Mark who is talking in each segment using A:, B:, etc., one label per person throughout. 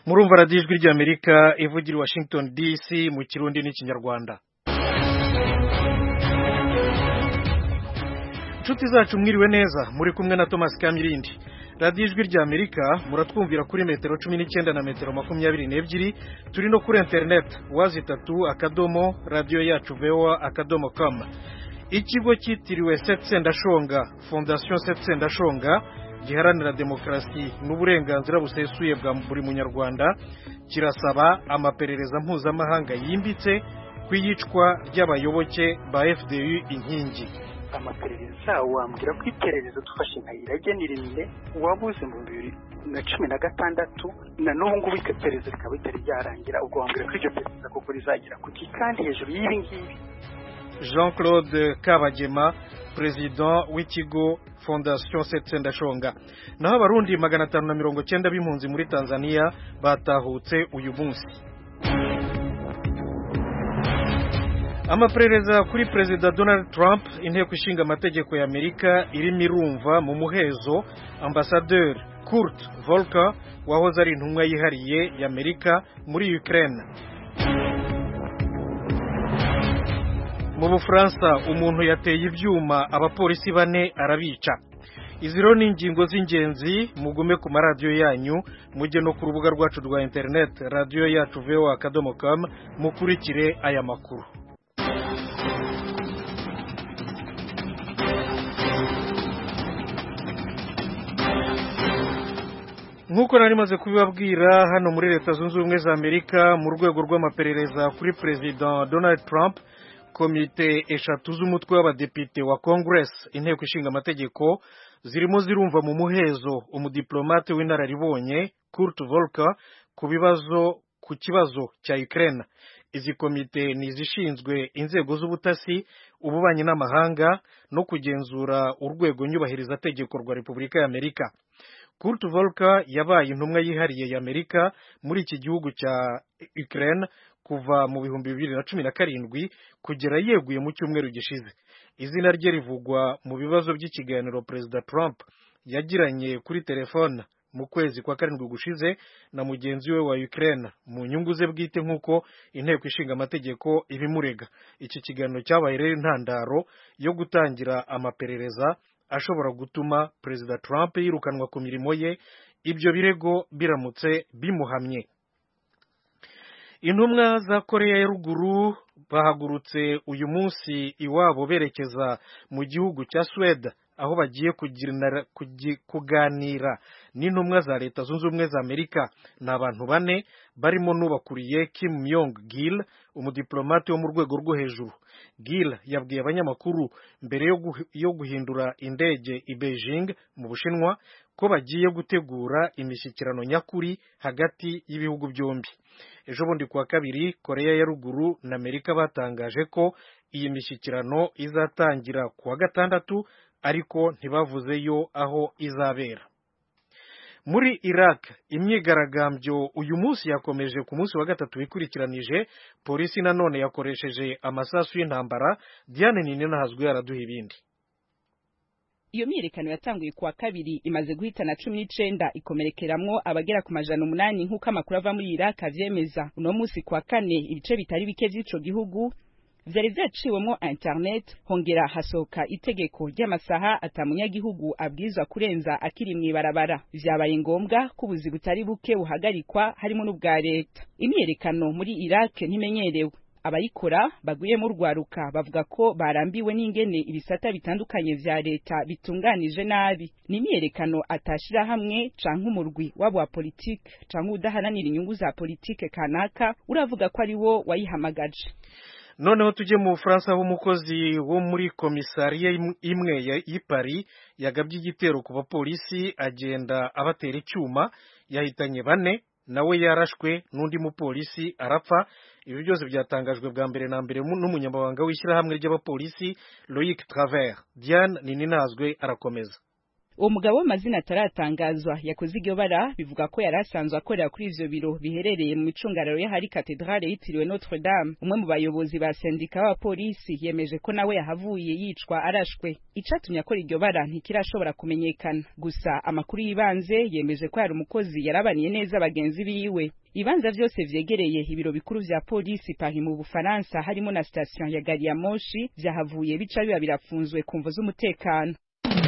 A: murumva radiyo ijwi ry'amerika ivugira i washington dc mu kirundi n'ikinyarwanda inshuti zacu mwiriwe neza muri kumwe na thomas kamirindi radiyo ijwi ry'amerika muratwumvira kuri metero cumi n'icyenda na metero makumyabiri n'ebyiri turi no kuri interineti wazi itatu akadomo radiyo yacu voa akadomo kamu ikigo cyitiriwe setsendashonga fondasiyo setsendashonga giharanira demokarasi n'uburenganzira busesuye bwa buri munyarwanda kirasaba amaperereza mpuzamahanga yimbitse ku iyicwa ry'abayoboke ba fdu inkingi
B: amaperereza wambwira ko iperereza dufashe nka iragenirire wabuze mu bibiri na cumi na gatandatu na n'ubu ngubu iperereza rikaba ritari ryarangira ubwo wambwira ko iryo perereza koko rizagera ku ki kandi hejuru y'ibi ngibi
A: jean claude kabagema perezida w'ikigo fondasiyo setsendashonga naho abarundi magana atanu na mirongo cyenda b'impunzi muri tanzania batahutse uyu munsi amaperereza kuri perezida donald trump inteko ishinga amategeko y'amerika irimo irumva mu muhezo ambasaderi kurt volker wahoze ari intumwa yihariye y'amerika muri ukraine mu bufaransa umuntu yateye ibyuma abapolisi bane arabica izi rero ni ingingo z'ingenzi mugume ku maradiyo yanyu mujye no ku rubuga rwacu rwa interineti radiyo yacu voa akadomo kamu mukurikire aya makuru nk'uko nari maze kubibabwira hano muri leta zunze ubumwe za amerika mu rwego rw'amaperereza kuri perezida donald trump komite eshatu z'umutwe w'abadepite wa congress inteko ishinga amategeko zirimo zirumva mu muhezo umudiplomate w'inararibonye kurt volker ku bibazo ku kibazo cya ukraine izi komite ni izishinzwe inzego z'ubutasi ububanyi n'amahanga no kugenzura urwego nyubahirizategeko rwa repubulika y'amerika kurt volker yabaye intumwa yihariye y'amerika muri iki gihugu cya ukraine kuva mu bihumbi bibiri na cumi na karindwi kugera yeguye mu cyumweru gishize izina rye rivugwa mu bibazo by'ikiganiro perezida trump yagiranye kuri telefone mu kwezi kwa karindwi gushize na mugenzi we wa ukraine mu nyungu ze bwite nk'uko inteko ishinga amategeko ibimurega iki kiganiro cyabaye rero intandaro yo gutangira amaperereza ashobora gutuma perezida trump yirukanwa ku mirimo ye ibyo birego biramutse bimuhamye intumwa za koreya ya ruguru bahagurutse uyu munsi iwabo berekeza mu gihugu cya suwede aho bagiye kuganira n'intumwa za leta zunze ubumwe za amerika ni abantu bane barimo n'ubakuriye kim myong gil umudiplomate wo mu rwego rwo hejuru gil yabwiye abanyamakuru mbere yo guhindura indege i beijing mu bushinwa ko bagiye gutegura imishyikirano nyakuri hagati y'ibihugu byombi ejo bundi kuwa kabiri koreya ya ruguru na amerika batangaje ko iyi mishyikirano izatangira kuwa gatandatu ariko ntibavuzeyo aho izabera muri iraq imyigaragambyo uyu munsi yakomeje ku munsi wa gatatu wikurikiranije polisi nanone yakoresheje amasasu y'intambara diane nini nahazwi yaraduha ibindi
C: iyo myiyerekano yatanguye kuwa kabiri imaze guhitana cumi n'icenda ikomerekeramwo abagera ku majana umunani nk'uko amakuru ava muri iraq avyemeza uno munsi kuwa kane ibice bitari bike vy'ico gihugu vyari vyaciwemwo internet hongera hasohoka itegeko ry'amasaha ata munyagihugu abwirizwa kurenza akiri mw'ibarabara vyabaye ngombwa ko ubuzi butari buke buhagarikwa harimo n'ubwa leta imyiyerekano muri iraq ntimenyerewe abayikora bagwiyemo urwaruka bavuga ko barambiwe n'ingene ibisata bitandukanye vya leta bitunganije nabi ni imyiyerekano atashira hamwe canke umurwi wabo wa politike canke udaharanira inyungu za politike kanaka uravuga ko ari wo wayihamagaje
A: noneho tujye mu bufaransa aho umukozi wo muri komisariya imwe y'i Paris yagabye igitero ku bapolisi agenda abatera icyuma yahitanye bane nawe yarashwe n'undi mupolisi arapfa ibi byose byatangajwe bwa mbere na mbere n'umunyamabanga w'ishyirahamwe ry'abapolisi Loic Travers Diane Nininazwe arakomeza
C: uwo mugabo w'amazina ataratangazwa yakoze iryo bara bivuga ko yari asanzwe akorera kuri ivyo biro biherereye mu micungararo y'ahari katedrale yitiriwe Notre Dame umwe mu bayobozi ba sendika b'abapolisi yemeje ko nawe yahavuye yicwa arashwe icatumye akora iryo bara ntikirashobora kumenyekana gusa amakuru y'ibanze yemeje ko yari umukozi yarabaniye neza bagenzi biwe ibibanza vyose vyegereye ibiro bikuru vya polisi Paris mu Bufaransa harimo na station ya gari ya moshi vyahavuye bica biba birafunzwe ku mvo z'umutekano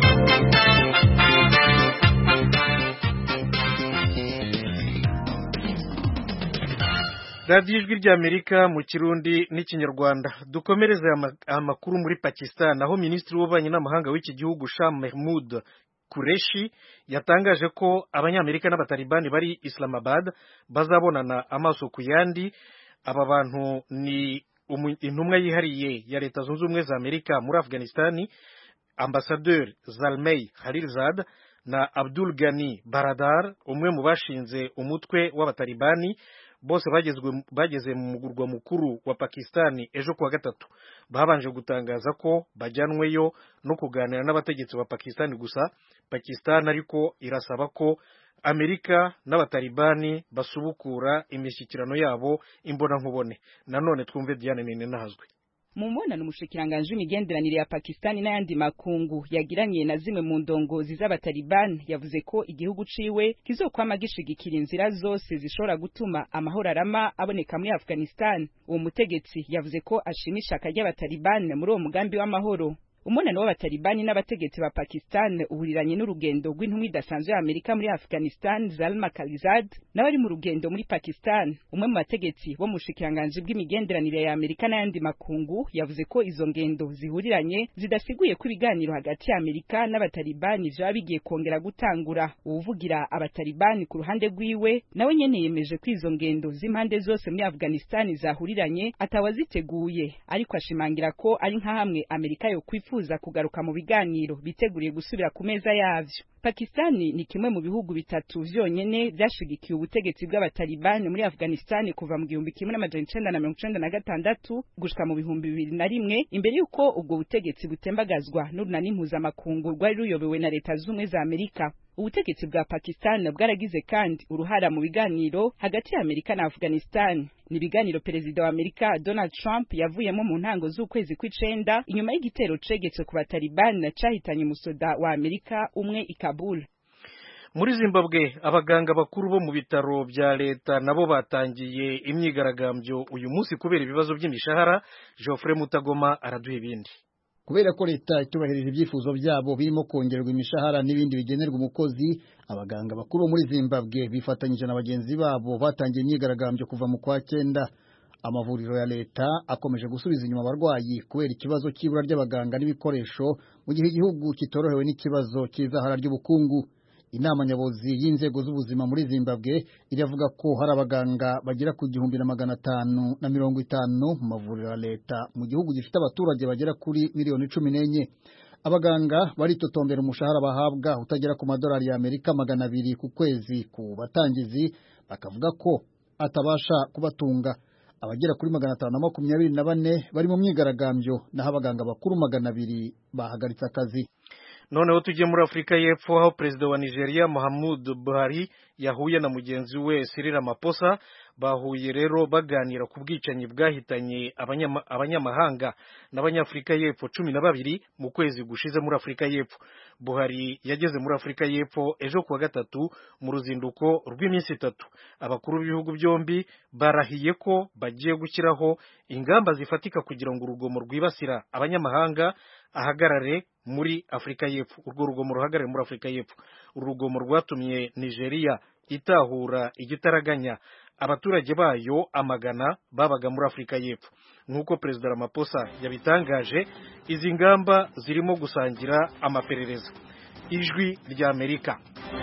A: radiyo ijwi ry'amerika mu kirundi n'ikinyarwanda dukomereze amakuru muri pakistan aho minisitiri w'ububanyi n'amahanga w'iki gihugu shah mahmud kureshi yatangaje ko abanyamerika n'abatalibani bari islamabad bazabonana amaso ku yandi aba bantu ni intumwa yihariye ya leta zunze ubumwe za amerika muri afghanistani ambasaderi zalmei khalilzad na abdul gani baradar umwe mu bashinze umutwe w'abatalibani bose bageze mu mugurwa mukuru wa pakistani ejo kuwa gatatu babanje gutangaza ko bajyanweyo no kuganira n'abategetsi ba pakistani gusa pakistani ariko irasaba ko amerika n'abatalibani basubukura imishyikirano yabo imbonankubone nanone twumve diane nini nahazwe
C: mu mbonano umushikiranganji w'imigenderanire ya Pakistani n'ayandi makungu yagiranye na zimwe mu ndongozi z'abataliban yavuze ko igihugu ciwe kizokwama gishigikira inzira zose zishobora gutuma amahoro arama aboneka muri Afghanistan uwo mutegetsi yavuze ko ashima ishaka ry'abataliban muri uwo mugambi w'amahoro umunano w'abatalibani n'abategetsi ba Pakistan uhuriranye n'urugendo rw'intumwa idasanzwe ya Amerika muri Afghanistan Zalma Khalilzad nawe ari mu rugendo muri Pakistan umwe mu bategetsi bo mu bushikiranganji bw'imigenderanire ya Amerika n'ayandi makungu yavuze ko izo ngendo zihuriranye zidasiguye ko ibiganiro hagati ya Amerika n'abatalibani vyaba bigiye kongera gutangura uwuvugira abatalibani ku ruhande rwiwe nawe nyene yemeje ko izo ngendo z'impande zose muri Afghanistan zahuriranye atawaziteguye ariko ashimangira ko ari nka hamwe Amerika yo kwifuza bifuza kugaruka mu biganiro biteguriye gusubira ku meza yavyo Pakistani ni kimwe mu bihugu bitatu vyonyene vyashigikiye ubutegetsi bw'abatalibani muri Afghanistan kuva mu gihumbi kimwe n'amajana icenda na mirongo icenda na gatandatu gushika mu bihumbi bibiri na rimwe imbere y'uko ubwo butegetsi butembagazwa n'urunani mpuzamakungu rwari ruyobowe na leta z'ubumwe za Amerika ubutegetsi bwa Pakistan bwaragize kandi uruhara mu biganiro hagati ya Amerika na Afghanistan ni ibiganiro perezida wa Amerika Donald Trump yavuyemo mu ntango z'ukwezi kw'icenda inyuma y'igitero cegetswe ku batalibani cahitanye umusoda wa Amerika umwe i Kabul
A: muri zimbabwe abaganga bakuru bo mu bitaro bya leta nabo batangiye imyigaragambyo uyu munsi kubera ibibazo by'imishahara Geoffrey Mutagoma araduha ibindi
D: kubera ko leta itubahirije ibyifuzo byabo birimo kongerwa imishahara n'ibindi bigenerwa umukozi abaganga bakuru bo muri zimbabwe bifatanyije na bagenzi babo batangiye imyigaragambyo kuva mu kwa cyenda amavuriro ya leta akomeje gusubiza inyuma abarwayi kubera ikibazo cy'ibura ry'abaganga n'ibikoresho mu gihe igihugu kitorohewe n'ikibazo cy'izahara ry'ubukungu inama nyobozi y'inzego z'ubuzima muri zimbabwe iravuga ko hari abaganga bagera ku gihumbi na magana atanu na mirongo itanu mu mavuriro ya leta mu gihugu gifite abaturage bagera kuri miliyoni cumi n'enye abaganga baritotombera umushahara bahabwa utagera ku madolari y'amerika magana abiri ku kwezi ku batangizi bakavuga ko atabasha kubatunga abagera kuri magana atanu na makumyabiri na bane bari mu myigaragambyo naho abaganga bakuru magana abiri bahagaritse akazi
A: noneho tujye muri afurika y'epfo aho perezida wa nigeria muhammadu buhari yahuye na mugenzi we Cyril Ramaphosa bahuye rero baganira ku bwicanyi bwahitanye abanyamahanga n'abanyafurika y'epfo cumi na babiri mu kwezi gushize muri afurika y'epfo buhari yageze muri afurika y'epfo ejo kuwa gatatu mu ruzinduko rw'iminsi itatu abakuru b'ibihugu byombi barahiye ko bagiye gushyiraho ingamba zifatika kugira ngo urugomo rwibasira abanyamahanga ahagarare muri afurika y'epfo urwo rugomo ruhagarare muri afurika y'epfo uru rugomo rwatumye nigeria itahura igitaraganya abaturage bayo amagana babaga muri afurika y'epfo nk'uko perezida Ramaphosa yabitangaje izi ngamba zirimo gusangira amaperereza ijwi ry'amerika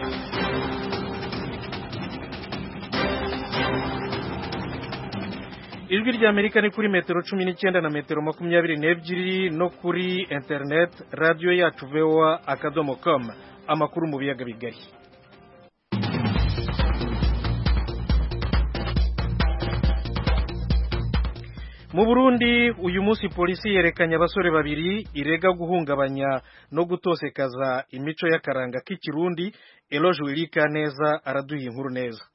A: ijwi ry'amerika ni kuri metero cumi n'icyenda na metero makumyabiri n'ebyiri no kuri interineti radiyo yacu voa akadomo komu amakuru mu biyaga bigari mu burundi uyu munsi polisi yerekanye abasore babiri irega guhungabanya no gutosekaza imico y'akaranga k'ikirundi eloge wirika neza araduha inkuru neza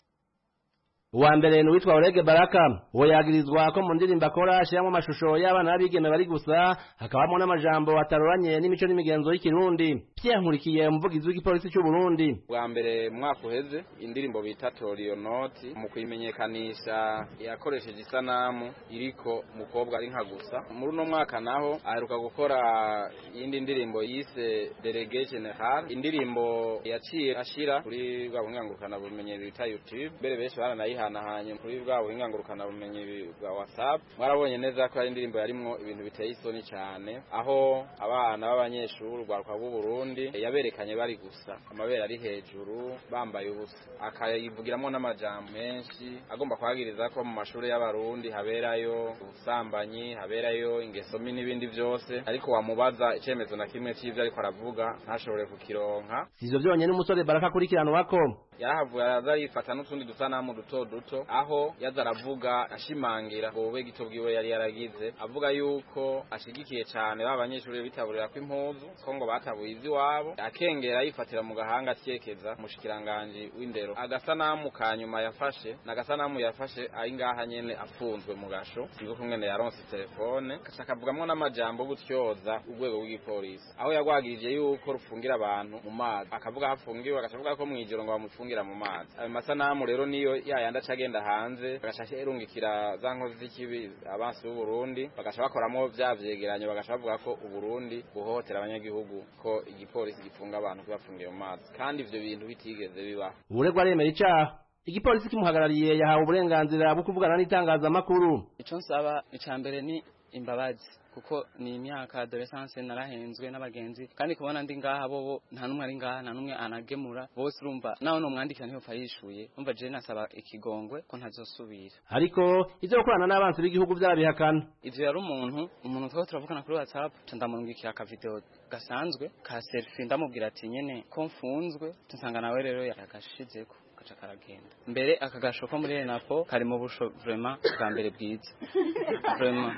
E: uwa mbere ni uwitwa Orege Baraka uwo yagirizwa ko mu ndirimbo akora ashyiramo amashusho y'abana b'abigeme bari gusa hakabamo n'amajambo ataroranye n'imico n'imigenzo y'ikirundi Pierre Nkurikiye umuvugizi w'igipolisi cy'u Burundi
F: bwa mbere mu mwaka uheze indirimbo bita Torionoti mu kuyimenyekanisha yakoresheje isanamu iriko umukobwa ari nka gusa muri uno mwaka naho aheruka gukora iyindi ndirimbo yise Delege General indirimbo yaciye ashira kuri bwa bunyangurukana bumenyi bita YouTube mbere benshi baranayi yihanahanye kuri bwa buhinga ngurukana bumenyi bwa WhatsApp mwarabonye neza ko ari indirimbo yarimwo ibintu biteye isoni cyane aho abana b'abanyeshuri rwaruka bw'u Burundi yaberekanye bari gusa amabere ari hejuru bambaye ubusa akayivugiramo n'amajambo menshi agomba kwagiriza ko mu mashuri y'abarundi haberayo ubusambanyi haberayo ingeso mbi n'ibindi byose ariko wamubaza icyemezo na kimwe cy'ibyo ariko aravuga ntashobore kukironka
E: sivyo byonyine umusore baraka akurikiranwako
F: yarahavuye araza yifata n'utundi dusanamu duto duto aho yaza aravuga ashimangira ngo bube gito bwiwe yari yaragize avuga yuko ashigikiye cyane ba banyeshuri bitaburira ko impuzu ko ngo batabuye ivy'iwabo akengera yifatira mu gahanga atyekeza umushikiranganje w'indero agasanamu ka nyuma yafashe n'agasanamu yafashe ari ngaha nyene afunzwe mu gasho sinzi ko mwene yaronse telefone gaca akavugamwo n'amajambo gutyoza urwego rw'igipolisi aho yagwagirije yuko rufungira abantu mu mazi akavuga hafungiwe agaca avuga ko mw'ijoro ngo bamufungira mu mazi ayo masanamu rero niyo yayandi aca agenda hanze bagaca erungikira za nkozi z'ikibi abansi b'u Burundi bagaca bakoramo vya vyegeranyo bagaca bavuga ko u Burundi buhohotera abanyagihugu ko igipolisi gifunga abantu kibafungiye mu mazi kandi ivyo bintu bitigeze bibaho
E: uburegwa aremera icaha igipolisi kimuhagarariye yahawe uburenganzira bwo kuvugana n'itangazamakuru
G: ico nsaba ica mbere ni imbabazi kuko ni imyaka adolescence narahenzwe n'abagenzi kandi kubona ndi ngaha bobo nta numwe ari ngaha nta numwe anagemura bose urumva nawe nomwandikira ntiyo yishuye umva je nasaba ikigongwe ko ntazosubira
E: ariko ivyo gukorana n'abansi b'igihugu vyarabihakana
G: ivyo yari umuntu umuntu twaba turavugana kuri whatsapp ca ndamurungikira akavideo gasanzwe ka selfie ndamubwira ati nyene ko mfunzwe nsanga nawe rero yakashizeko gaca karagenda mbere aka gasho ko muri renapo kari mu busho vraiment bwa mbere bwiza vraiment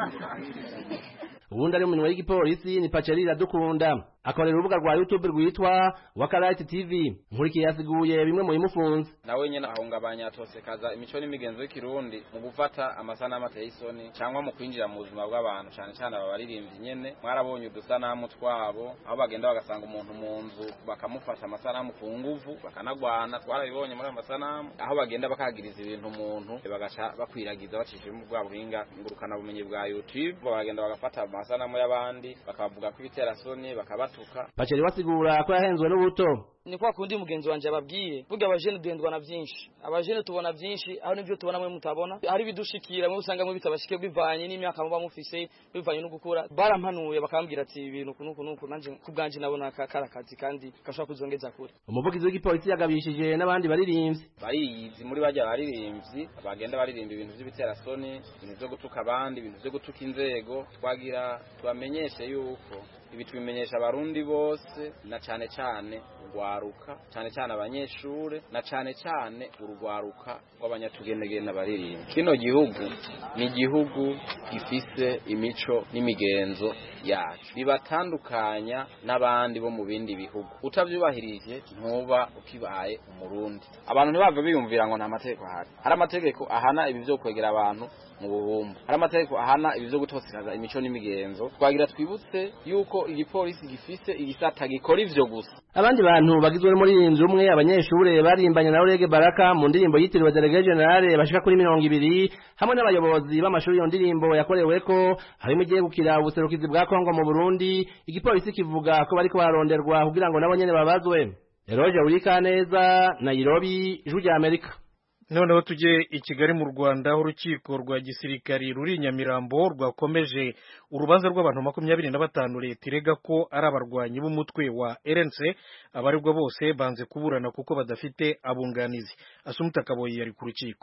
E: ubundi ari umunwa w'igipolisi ni paceri iradukunda akorera urubuga rwa youtube rwitwa wakarayiti tv nkurikiye yasiguye bimwe mu bimufunze
F: nawe nyene ahungabanya atosekaza imico n'imigenzo y'ikirundi mu gufata amasanamu ateye isoni cyangwa mu kwinjira mu buzima bw'abantu cyane cyane aba baririmbyi nyene mwarabonye udusanamu twabo aho bagenda bagasanga umuntu mu nzu bakamufata amasanamu ku nguvu bakanagwana twarabibonye muri ayo masanamu aho bagenda bakagiriza ibintu umuntu bagaca bakwiragiza bacishije mu bwa buhinga ngurukana bumenyi bwa youtube bagenda bagafata amasanamu y'abandi bakavuga ko ibiterasoni bakabatuka
E: paceri wasigura ko yahenzwe n'ubuto
H: ni kwa kundi mugenzi wanje ababwiye burya abajene duhendwa na byinshi abajene tubona byinshi aho nivyo tubona mwe mutabona hari bidushikira mwe usanga mwe bitabashike bivanye n'imyaka muba mufise bivanye no gukura barampanuye bakambwira ati ibintu kunuku nuku nanje kubwanje nabona kara kazi kandi gashobora kuzongeza kure
E: umuvugizi w'igipolisi yagabishije n'abandi baririmbyi
F: bariyizi muri bajya baririmbyi bagenda baririmba ibintu by'ibiterasoni ibintu byo gutuka abandi ibintu byo gutuka inzego twagira tubamenyeshe yuko ibi tubimenyesha abarundi bose na cane cane urwaruka cane cane abanyeshure na cane cane urugwaruka rw'abanyatugenegene n'abaririmbi kino gihugu ni igihugu gifise imico n'imigenzo yacu bibatandukanya n'abandi bo mu bindi bihugu utavyubahirije ntuba ukibaye umurundi abantu ntibave biyumvira ngo nta mategeko ahari hari amategeko ahana ibi vyo kwegera abantu mu buhumbu hari amategeko ahana ibi vyo gutosekaza imico n'imigenzo twagira twibutse yuko igipolisi gifise igisata gikora ivyo gusa
E: abandi bantu bagizwe n'umuririmbyi umwe abanyeshure barimbanye na Urege Baraka mu ndirimbo yitiriwe Delege General bashika kuri mirongo ibiri hamwe n'abayobozi b'amashuri iyo ndirimbo yakoreweko harimo igiye gukira ubuserukizi bwa Kongo mu Burundi igipolisi kivuga ko bariko baronderwa kugira ngo nabo nyene babazwe Eroje Urikaneza Nairobi Ijwi rya Amerika
A: noneho tujye i kigali mu rwanda aho urukiko rwa gisirikari ruri i nyamirambo rwakomeje urubanza rw'abantu makumyabiri na batanu leta irega ko ari abarwanyi b'umutwe wa rnc abaregwa bose banze kuburana kuko badafite abunganizi asumuta kaboyi yari ku rukiko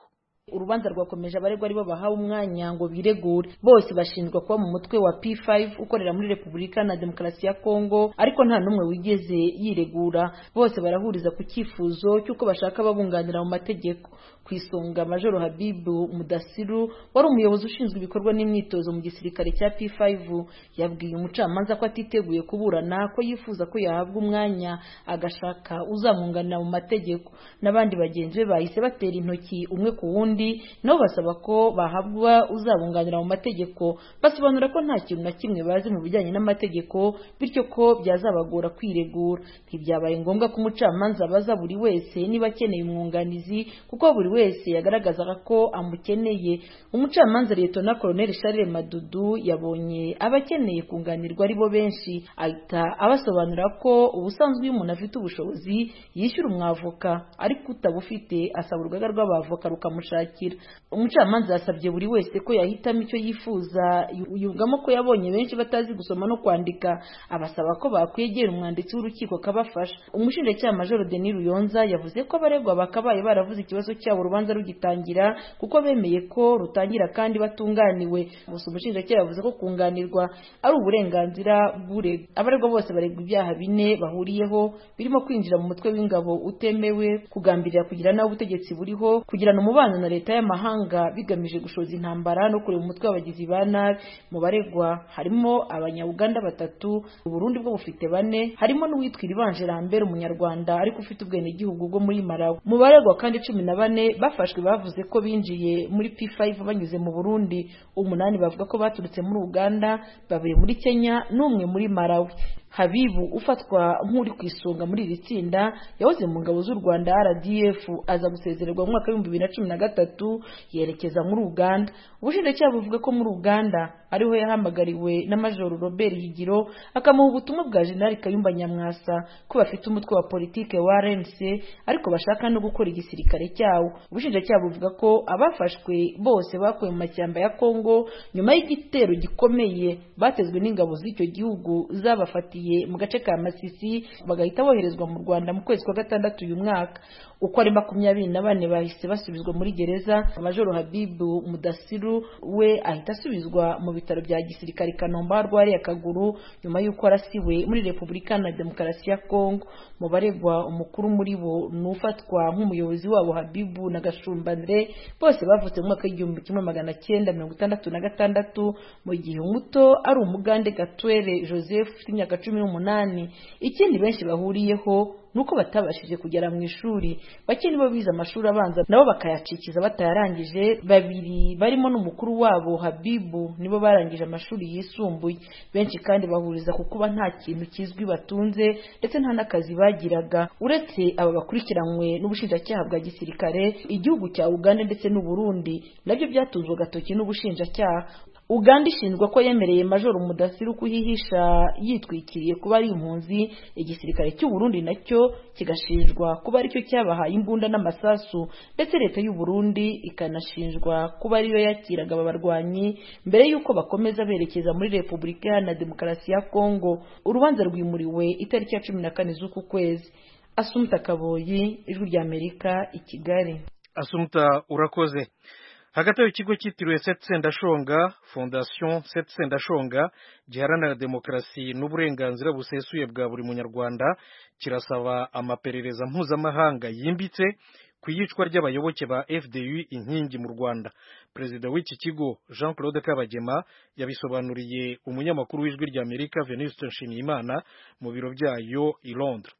I: urubanza rwakomeje abaregwa aribo bahawe umwanya ngo biregure bose bashinjwa kuba mu mutwe wa P5 ukorera muri Repubulika na Demokarasi ya Kongo ariko nta n'umwe wigeze yiregura bose barahuriza ku cyifuzo cy'uko bashaka babunganira mu mategeko ku isonga Majoro Habibu Mudasiru wari umuyobozi ushinzwe ibikorwa n'imyitozo mu gisirikare cya P5 yabwiye umucamanza ko atiteguye kuburana ko yifuza ko yahabwa umwanya agashaka uzamwunganira mu mategeko n'abandi bagenzi be bahise batera intoki umwe ku wundi nabo basaba ko bahabwa uzabunganira mu mategeko basobanura ko nta kintu na kimwe bazi mu bijyanye n'amategeko bityo ko byazabagora kwiregura ntibyabaye ngombwa ko umucamanza abaza buri wese niba akeneye umwunganizi kuko buri wese yagaragazaga ko amukeneye umucamanza Liyetona Colonel Charles Madudu yabonye abakeneye kunganirwa ari bo benshi ahita abasobanurira ko ubusanzwe iyo umuntu afite ubushobozi yishyura umwavoka ariko utabufite asaba urugaga rw'abavoka rukamushakira umucamanza yasabye buri wese ko yahitamo icyo yifuza yumvamo ko yabonye benshi batazi gusoma no kwandika abasaba ko bakwegera umwanditsi w'urukiko akabafasha umushinjacyaha majoro Denis Ruyonza yavuze ko abaregwa bakabaye baravuze ikibazo cyabo urubanza rugitangira kuko bemeye ko rutangira kandi batunganiwe gusa umushinjacyaha yavuze ko kunganirwa ari uburenganzira bw'uregwa abaregwa bose baregwa ibyaha bine bahuriyeho birimo kwinjira mu mutwe w'ingabo utemewe kugambirira kugira nawe ubutegetsi buriho kugirana umubano na leta y'amahanga bigamije gushoza intambara no kureba umutwe w'abagizi ba nabi mu baregwa harimo abanyabuganda batatu uburundi bwo bufite bane harimo n'uwitwa iribanje Lambert umunyarwanda ariko ufite ubwenegihugu bwo muri Malawi mu baregwa kandi cumi na bane bafashwe bavuze ko binjiye muri P5 banyuze mu Burundi umunani bavuga ko baturutse muri Uganda babiri muri Kenya n'umwe muri Malawi Habibu ufatwa nk'uri ku isonga muri iri tsinda yahoze mu ngabo z'u Rwanda RDF aza gusezererwa mu mwaka w'ibihumbi bibiri na cumi na gatatu yerekeza muri Uganda ubushinjacyaha buvuga ko muri Uganda ariho yahamagariwe na Major Robert Higiro akamuha ubutumwa bwa General Kayumba Nyamwasa ko bafite umutwe wa politike wa RNC ariko bashaka no gukora igisirikare cyawo ubushinjacyaha buvuga ko abafashwe bose bakuwe mu mashyamba ya Kongo nyuma y'igitero gikomeye batezwe n'ingabo z'icyo gihugu zabafatiye mu gace ka Masisi bagahita boherezwa mu Rwanda mu kwezi kwa gatandatu uyu mwaka uko ari makumyabiri na bane bahise basubizwa muri gereza Majoro Habibu Mudasiru we ahita asubizwa mu bitaro bya gisirikare Kanombe aho arwariye akaguru nyuma y'uko arasiwe muri Repubulika na Demokarasi ya Kongo mu baregwa umukuru muri bo ni ufatwa nk'umuyobozi wabo Habibu na Gashumbandre bose bavutse mu mwaka w'igihumbi kimwe magana cyenda mirongo itandatu na gatandatu mu gihe umuto ari umugande Gatwere Joseph ufite imyaka cumi n'umunani ikindi benshi bahuriyeho nuko batabashije kugera mu ishuri bake nibo bize amashuri abanza nabo bakayacikiza batayarangije babiri barimo n'umukuru wabo Habibu nibo barangije amashuri yisumbuye benshi kandi bahuriza ku kuba nta kintu kizwi batunze ndetse nta n'akazi bagiraga uretse aba bakurikiranywe n'ubushinjacyaha bwa gisirikare igihugu cya Uganda ndetse n'u Burundi nabyo byatunzwe agatoki n'ubushinjacyaha Uganda ishinjwa ko yemereye Major Mudasiru kuhihisha yitwikiriye kuba ari impunzi igisirikare cy'u Burundi nacyo kigashinjwa kuba aricyo cyabahaye imbunda n'amasasu ndetse leta y'u Burundi ikanashinjwa kuba ariyo yakiraga aba barwanyi mbere y'uko bakomeza berekeza muri Repubulika Iharanira Demokarasi ya Kongo urubanza rwimuriwe itariki ya cumi na kane z'uku kwezi Asumta Kaboyi ijwi rya Amerika i Kigali
A: Asumta urakoze hagati aho ikigo cyitiriwe seti sendashonga fondasiyo seti sendashonga giharanira demokarasi n'uburenganzira busesuye bwa buri munyarwanda kirasaba amaperereza mpuzamahanga yimbitse ku iyicwa ry'abayoboke ba fdu inkingi mu rwanda perezida w'iki kigo jean claude kabagema yabisobanuriye umunyamakuru w'ijwi ry'amerika venuste nshimiyimana mu biro byayo i londres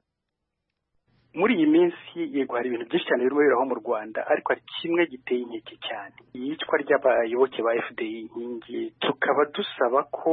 B: muri iyi minsi yego hari ibintu byinshi cyane birimo biraho mu rwanda ariko hari kimwe giteye inkeke cyane iyicwa ry'abayoboke ba fdi inkingi tukaba dusaba ko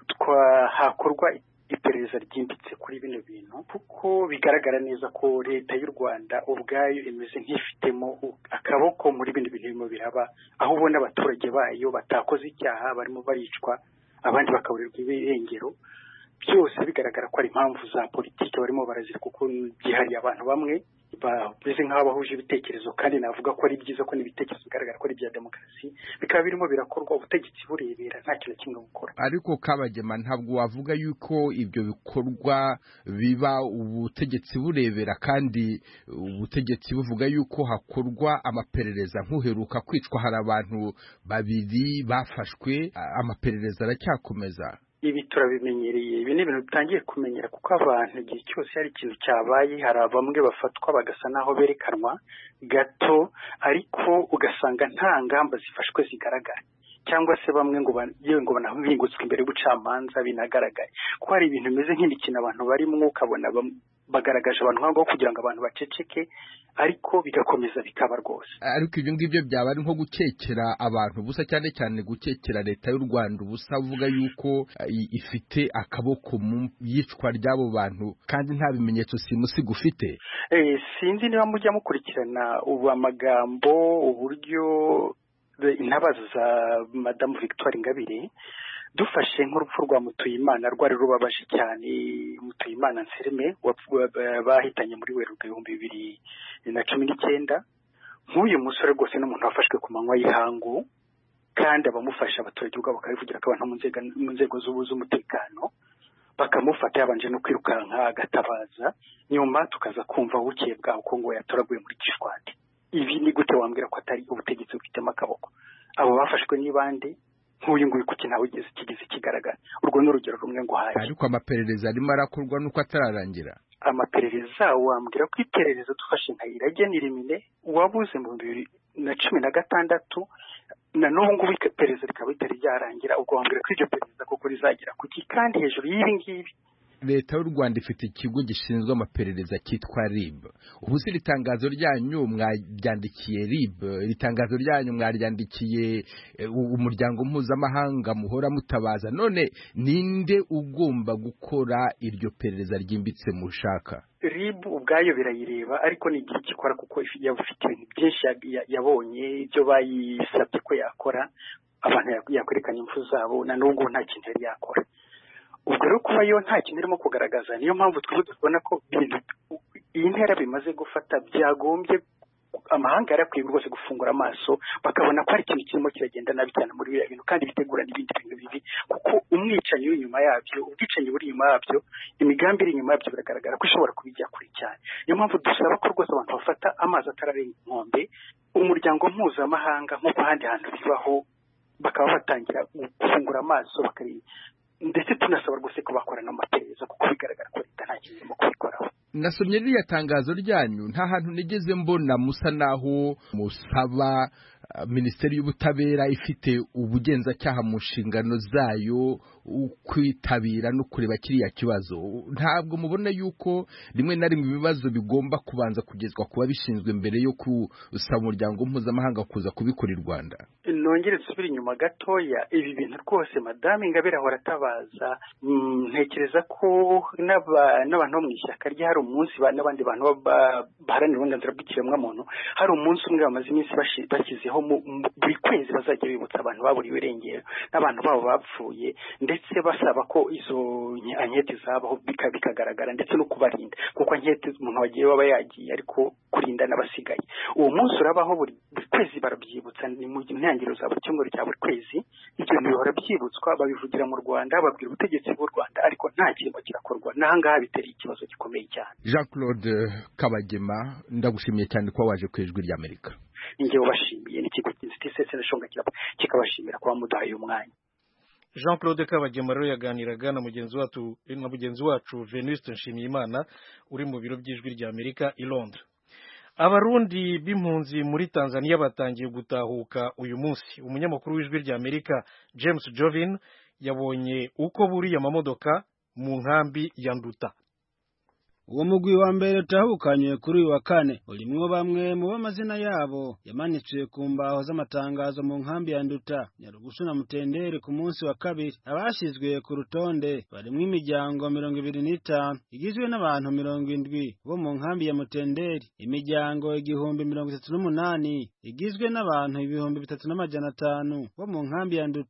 B: hakorwa iperereza ryimbitse kuri bino bintu kuko bigaragara neza ko leta y'u rwanda ubwayo imeze nk'ifitemo akaboko muri bino bintu birimo biraba aho ubona abaturage bayo batakoze icyaha barimo baricwa abandi bakaburirwa ibirengero byose bigaragara ko ari impamvu za politiki barimo barazira kuko byihariye abantu bamwe bameze nk'aho bahuje ibitekerezo kandi navuga ko ari byiza ko n'ibitekerezo bigaragara ko ari ibya demokarasi bikaba birimo birakorwa ubutegetsi burebera nta kintu kimwe bukora
J: ariko kabagema ntabwo wavuga yuko ibyo bikorwa biba ubutegetsi burebera kandi ubutegetsi buvuga yuko hakorwa amaperereza nk'uheruka kwicwa hari abantu babiri bafashwe amaperereza aracyakomeza
B: ibi turabimenyereye ibi ni ibintu bitangiye kumenyera kuko abantu igihe cyose hari ikintu cyabaye hari bamwe bafatwa bagasa n'aho berekanwa gato ariko ugasanga nta ngamba zifashwe zigaragara cyangwa se bamwe ngo yewe ngo banahingutswe imbere y'ubucamanza binagaragaye kuko hari ibintu bimeze nk'imikino abantu barimo ukabona bagaragaje abantu nk'aho kugira ngo abantu baceceke ariko bigakomeza bikaba rwose
J: ariko ibyo ngibyo byaba ari nko gukekera abantu ubusa cyane cyane gukekera leta y'u rwanda ubusa uvuga yuko ifite akaboko mu yicwa ry'abo bantu kandi nta bimenyetso simusiga ufite
B: sinzi niba mujya mukurikirana ubu amagambo uburyo intabaza za madamu victoire ingabire dufashe nk'urupfu rwa mutuyimana rwari rubabaje cyane mutuyimana nserime bahitanye muri werurwe ibihumbi bibiri na cumi n'icyenda nk'uyu musore rwose n'umuntu wafashwe ku manywa y'ihangu kandi abamufasha abaturage ubwabo bakabivugira ko abantu mu nzego z'umutekano bakamufata yabanje no kwirukanka agatabaza nyuma tukaza kumva bukeye bwaho ko ngo yatoraguye muri gishwati ibi ni gute wambwira ko atari ubutegetsi bufitemo akaboko abo bafashwe n'ibande nk'uyu nguyu kuki ntawe ugeze kigeze kigaragara urwo ni urugero rumwe ngo haye
J: ariko amaperereza arimo arakorwa nuko atararangira
B: amaperereza wambwira ko iperereza dufashe nka irage n'irimine wabuze mu bibiri na cumi na gatandatu na n'ubu ngubu iperereza rikaba ritari ryarangira ubwo wambwira ko iryo perereza koko rizagera kuki kandi hejuru y'ibi ngibi
J: leta y'u rwanda ifite ikigo gishinzwe amaperereza cyitwa rib ubu si iri tangazo ryanyu mwaryandikiye rib iri tangazo ryanyu mwaryandikiye umuryango mpuzamahanga muhora mutabaza none ninde ugomba gukora iryo perereza ryimbitse mushaka
B: rib ubwayo birayireba ariko ni igihe gikora kuko yaba ifite ibintu byinshi yabonye ibyo bayisabye ko yakora abantu yakwerekana impfu zabo na n'ubwo nta kintu yari yakora ubwo rero kuba yo nta kintu irimo kugaragaza niyo mpamvu twebwe tubona ko iyi ntera bimaze gufata byagombye amahanga yarakwiye rwose gufungura amaso bakabona ko hari ikintu kirimo kiragenda nabi cyane muri biriya bintu kandi bitegura n'ibindi bintu bibi kuko umwicanyi uri inyuma yabyo ubwicanyi buri inyuma yabyo imigambi iri inyuma yabyo biragaragara ko ishobora kubijya kure cyane niyo mpamvu dusaba ko rwose abantu bafata amazi atararenga inkombe umuryango mpuzamahanga nk'uko ahandi hantu bibaho bakaba batangira gufungura amaso bakareba ndetse tunasaba rwose ko bakora n'amaperereza kuko bigaragara ko leta nta kintu irimo kubikoraho
J: nasomye ririya tangazo ryanyu nta hantu nigeze mbona musa naho musaba minisiteri y'ubutabera ifite ubugenzacyaha mu nshingano zayo kwitabira no kureba kiriya kibazo ntabwo mubona yuko rimwe na rimwe ibibazo bigomba kubanza kugezwa ku babishinzwe mbere yo gusaba umuryango mpuzamahanga kuza kubikora i rwanda
B: nongere dusubire inyuma gatoya ibi bintu rwose madamu ingabire ahora atabaza ntekereza ko n'abantu bo mu ishyaka rye hari umunsi n'abandi bantu baharanira uburenganzira bw'ikiremwamuntu hari umunsi umwe bamaze iminsi bashyizeho buri kwezi bazajya bibutsa abantu baburiwe irengero n'abantu babo bapfuye ndetse basaba ko izo anketi zabaho bikagaragara ndetse no kubarinda kuko anketi umuntu wagiye waba yagiye ariko kurinda n'abasigaye uwo munsi urabaho buri kwezi barabyibutsa ni mu ntangiriro za buri cyumweru cya buri kwezi ibyo bintu bihora byibutswa babivugira mu rwanda babwira ubutegetsi bw'u rwanda ariko nta kintu kirakorwa n'ahangaha bitera ikibazo gikomeye cyane
J: jean claude kabagema ndagushimiye cyane kuba waje ku ijwi ry'amerika
B: ninjye ubashimiye n'ikigo cy'inzitizi n'ishonga kikabashimira kuba muduhaye umwanya
A: jean claude kabagema rero yaganiraga na mugenzi wacu na mugenzi wacu venuste nshimiyimana uri mu biro by'ijwi ry'amerika i londres abarundi b'impunzi muri tanzania batangiye gutahuka uyu munsi umunyamakuru w'ijwi ry'amerika james jovin yabonye uko buriya amamodoka mu nkambi ya nduta
K: uwo mugwi wa mbere utahukanywe kuri uyu wa kane urimwo bamwe mu b'amazina yabo yamanitswe ku mbaho z'amatangazo mu nkambi ya nduta nyarugusu na mutendere ku munsi wa kabiri abashyizwe ku rutonde barimwo imiryango mirongo ibiri n'itanu igizwe n'abantu mirongo indwi bo mu nkambi ya mutenderi imiryango igihumbi mirongo itatu n'umunani igizwe n'abantu ibihumbi bitatu n'amajana atanu bo mu nkambi ya nduta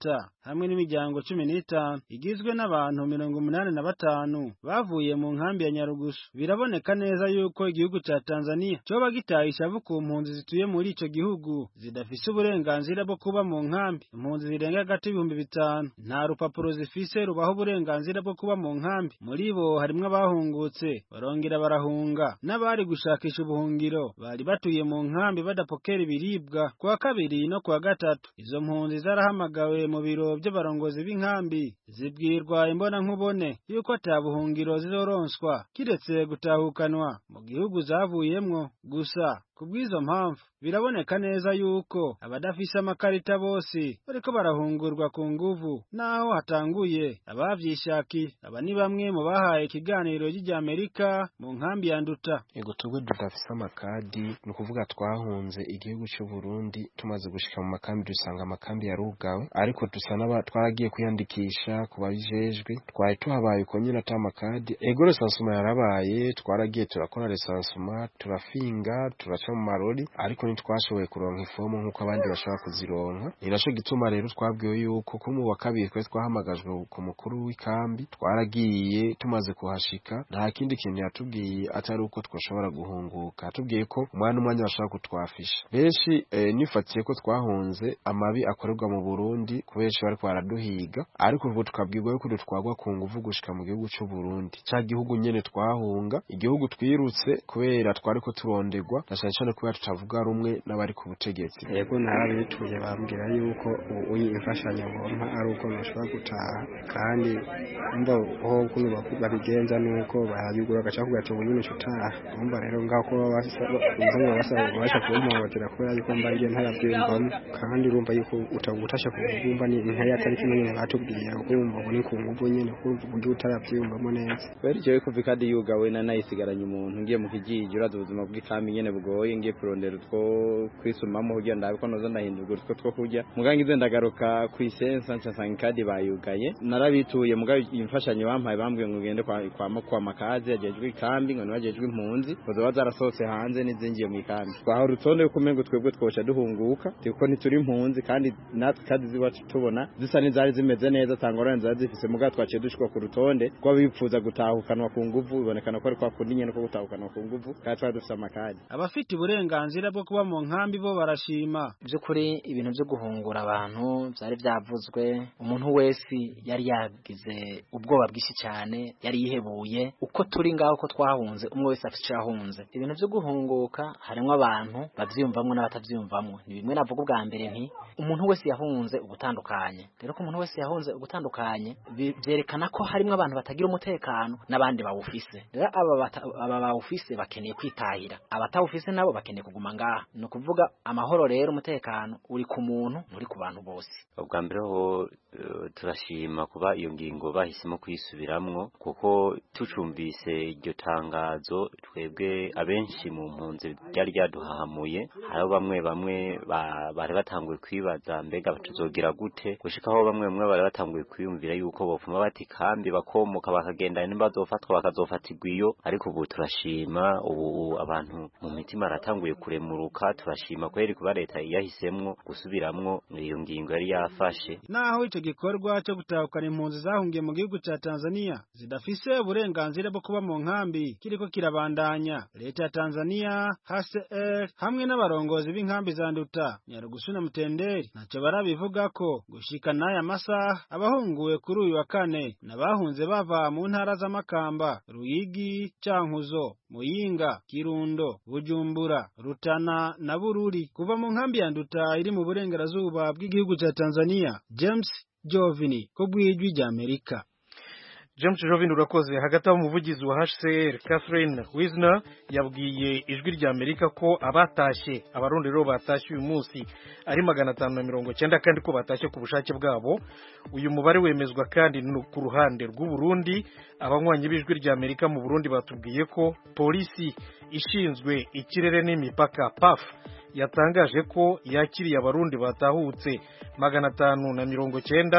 K: hamwe n'imiryango cumi n'itanu igizwe n'abantu mirongo umunani na batanu bavuye mu nkambi ya Nyarugusu biraboneka neza yuko igihugu ca Tanzania coba gitaye ishavu ku mpunzi zituye muri ico gihugu zidafise uburenganzira bwo kuba mu nkambi impunzi zirenga hagati y'ibihumbi bitanu nta rupapuro zifise rubaho uburenganzira bwo kuba mu nkambi muri bo harimwo abahungutse barongera barahunga n'abari gushakisha ubuhungiro bari batuye mu nkambi badapokera ibiribwa kuwa kabiri no kuwa gatatu izo mpunzi zarahamagawe mu biro by'abarongozi b'inkambi zibwirwa imbona nkubone yuko ata buhungiro zizoronswa kiretse gutahukanwa mu gihugu zavuyemwo gusa kubw'izo mpamvu biraboneka neza yuko abadafise amakarita bose bariko barahungurwa ku nguvu naho hatanguye abavyishakiye aba ni bamwe mu bahaye ikiganiro ry'Amerika mu nkambi ya Nduta
L: ego twebwe tudafise amakadi ni ukuvuga twahunze igihugu cy'u Burundi tumaze gushika mu makambi dusanga amakambi yarugawe ariko dusa n'aba twaragiye kwiyandikisha ku babijejwe twari tuhabaye uko nyine ata makadi ego resansuma yarabaye twaragiye turakora resansuma turafinga turaca mu marori ariko ntitwashoboye kuronka ifomu nk'uko abandi bashobora kuzironka ni naco gituma rero twabwiwe yuko ko mu wa kabiri twari twahamagajwe ku mukuru w'ikambi twaragiye tumaze kuhashika nta kindi kintu yatubwiye atari uko twashobora guhunguka yatubwiye ko umwana umwanya bashobora kutwafisha benshi eh, nifatiye ko twahunze amabi akorerwa mu Burundi kubenshi bariko baraduhiga ariko ubu tukabwirwa yuko dutwagwa ku nguvu gushika mu gihugu c'u Burundi ca gihugu nyene twahunga igihugu twirutse kubera twariko turondegwa na cane cane kubera tutavuga rumwe n'abari ku butegetsi
M: yego narabituye bambwira yuko uyi imfashanyo ngompa ari uko nashobora gutaha kandi umva ho kuno babigenza nuko bayagura agaca kugaca ubunyine utaha umva rero ngaho ko basaba basaba basha kumpotera kubera yuko mba ngiye ntarabyumvamo kandi urumva yuko utagutasha kumva ni ntaya atari kimwe nyine batubwiye kuko umva ubu ni ku nguvu nyine kumva uburyo utarabyumvamo neza
N: kubera icyo kuva ikadi yugawe na nayisigaranye umuntu ngiye mu kijiji uraza ubuzima bw'ikambi nyene bugoye ngiye kurondera utwo kwisumamo kugira ndabe ko noza ndahindurwa utwo two kurya muganga ize ndagaruka ku isensa nsanga ikadi bayugaye narabituye mugabo imfashanyo bampaye bambwiye ngo ngende kwa kwa, kwa makazi yajejwe ikambi ngo nibajejwe impunzi zoba zarasohotse hanze n'izingiye mu ikambi twaho urutonde yuko umengo twebwe twoca duhunguka kuko ntituri impunzi kandi natwe kadi ziwacu tubona zisa n'izari zimeze neza tangorane zari zifise mugabo twaciye dushikwa ku rutonde rw'abifuza gutahukanwa ku nguvu bibonekana ko ari kwa kundi nyene ko gutahukanwa ku nguvu kandi twari dufise amakadi
K: abafite uburenganzira bwo kuba mu nkambi bo barashima
O: by'ukuri ibintu byo guhungura abantu byari byavuzwe umuntu wese yari yagize ubwoba bwinshi cyane yari yihebuye uko turi ngaho ko twahunze umwe wese afite icyo yahunze ibintu byo guhunguka harimo abantu babyiyumvamo n'abatabyiyumvamo ni bimwe navuga ubwa mbere nti umuntu wese yahunze ugutandukanye rero ko umuntu wese yahunze ugutandukanye byerekana ko harimo abantu batagira umutekano n'abandi bawufise rero aba aba bawufise bakeneye kwitahira abatawufise nabo bakeneye kuguma ngaha ni ukuvuga amahoro rero umutekano uri ku muntu uri ku bantu bose
P: ubwa mbere ho turashima kuba iyo ngingo bahisemo kuyisubiramwo kuko tucumvise iryo tangazo twebwe abenshi mu mpunzi ryari ryaduhahamuye hariho bamwe bamwe bari batanguye kwibaza mbega tuzogira gute gushikaho bamwe bamwe bari batanguye kwiyumvira yuko bopfuma bati kambi bakomoka bakagenda nimba bazofatwa bakazofatirwa iyo ariko ubu turashima ubu abantu mu mitima aratanguye kuremuruka turashima kweri kuba leta yahisemwo gusubiramwo iyo ngingo yari yafashe
K: naho ico gikorwa cyo gutahukana impunzi zahungiye mu gihugu ca Tanzania zidafise uburenganzira bwo kuba mu nkambi kiriko kirabandanya leta ya Tanzania HCR hamwe n'abarongozi b'inkambi za Nduta Nyarugusu na Mutenderi ntacyo barabivuga ko gushika n'aya masaha abahunguwe kuri uyu wa kane n'abahunze bava mu ntara z'amakamba Ruyigi Cankuzo Muyinga Kirundo Bujumbura Rutana na Bururi kuva mu nkambi ya Nduta iri mu burengerazuba bw'igihugu ca Tanzania James Jovini ko bwijwi rya Amerika
A: James Jovini urakoze hagati aho umuvugizi wa HCR Catherine Wisner yabwiye ijwi rya Amerika ko abatashye abarundi rero batashye uyu munsi ari magana atanu na mirongo cyenda kandi ko batashye ku bushake bwabo uyu mubare wemezwa kandi ku ruhande rw'u Burundi abanywanyi b'ijwi rya Amerika mu Burundi batubwiye ko polisi ishinzwe ikirere n'imipaka PAF yatangaje ko yakiriye abarundi batahutse magana atanu na mirongo cyenda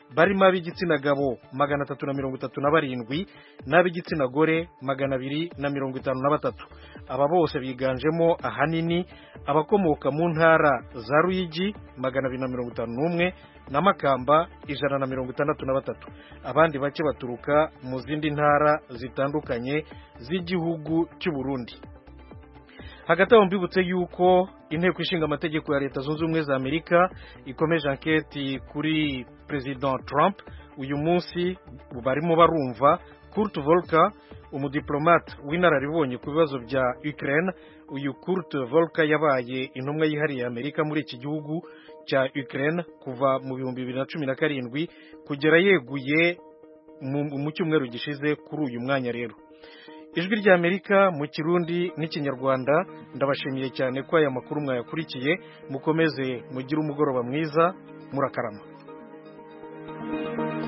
A: barimo ab'igitsina gabo magana atatu na mirongo itatu na barindwi n'ab'igitsina gore magana abiri na mirongo itanu na batatu aba bose biganjemo ahanini abakomoka mu ntara za ruyigi magana abiri na mirongo itanu n'umwe na makamba ijana na mirongo itandatu na batatu abandi bake baturuka mu zindi ntara zitandukanye z'igihugu cy'u Burundi hagati aho mbibutse yuko inteko ishinga amategeko ya leta zunze ubumwe za amerika ikomeje anketi kuri perezida trump uyu munsi barimo barumva kurt volka umudiplomate w'inararibonye ku bibazo bya ukraine uyu kurt volka yabaye intumwa yihariye ya amerika muri iki gihugu cya ukraine kuva mu bihumbi bibiri na cumi na karindwi kugera yeguye mu cyumweru gishize kuri uyu mwanya rero ijwi ry'amerika mu kirundi n'ikinyarwanda ndabashimiye cyane ko aya makuru mwayakurikiye mukomeze mugire umugoroba mwiza murakarama